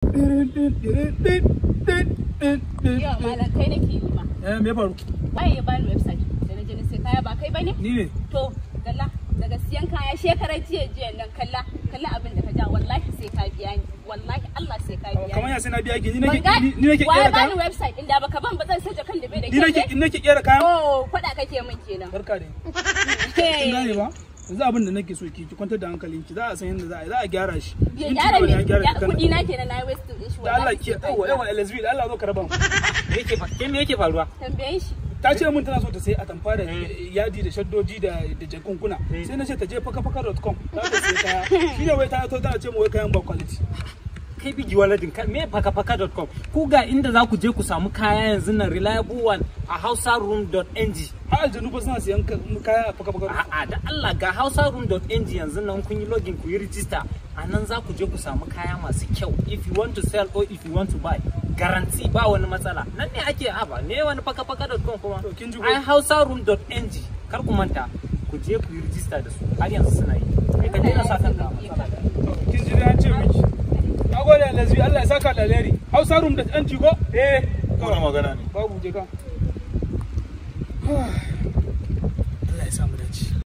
Yawa malam kai nake yi ma. Eh me faru? Waye ya bani website da na je na sai kaya ba kai bane? Ni ne. To, kalla daga siyan kaya shekarar jiya jiya nan kalla kalla abin da ka ja wallahi sai ka biya ni wallahi Allah sai ka biya Kamar ni. ya sai na biya ki ni Ban nake ga- ni ni nake waye kera bani kaya. website din da baka ban ba zan sace kan da bai da Ni nake kyau. ni nake kera kaya. Oh, kwada kake min kenan. Barka da Kin gane ba? Yanzu abin da nake so ki ki kwantar da hankalinki za a san yadda za a yi za a gyara shi. Ya Minti gyara nawa ne me? an gyara Ya- shi kana- Kuɗi na kenan na yi waste din shi Da Allah wallahi ki sai ka yawa biya. yawa LSV da Allah zo ka raba mu. Me yake fa- ke me yake faruwa? Tambaye shi. ta ce mun tana so ta sai atamfa da Eh. yadi da shaddoji da da jakunkuna Eh. sai na ce ta je fakafaka.com za ta sai kaya shi ne wai ta to tana ce mu wai kayan ba quality Kai bigi waladin ka me fakafaka.com ku ga inda za ku je ku samu kaya yanzu nan reliable one a hausaroom.ng har aljanu ba suna siyan ka- kaya a fakafaka A'a da Allah ga hausaroom.ng yanzu nan kun yi login ku yi register a nan za ku je ku samu kaya masu kyau if you want to sell or if you want to buy guarantee ba wani matsala nan ne ake haba ne wani fakafaka.com kuma To, kin ji ko? ai hausaroom.ng kar ku manta ku je ku yi register da su har yanzu suna yi kai ka daina sa kanka a matsala kin ji dai an ce miki nagode LSV Allah ya saka da alheri Hausa room da anti ko eh Wani magana ne. babu je ka Allah ya samu dace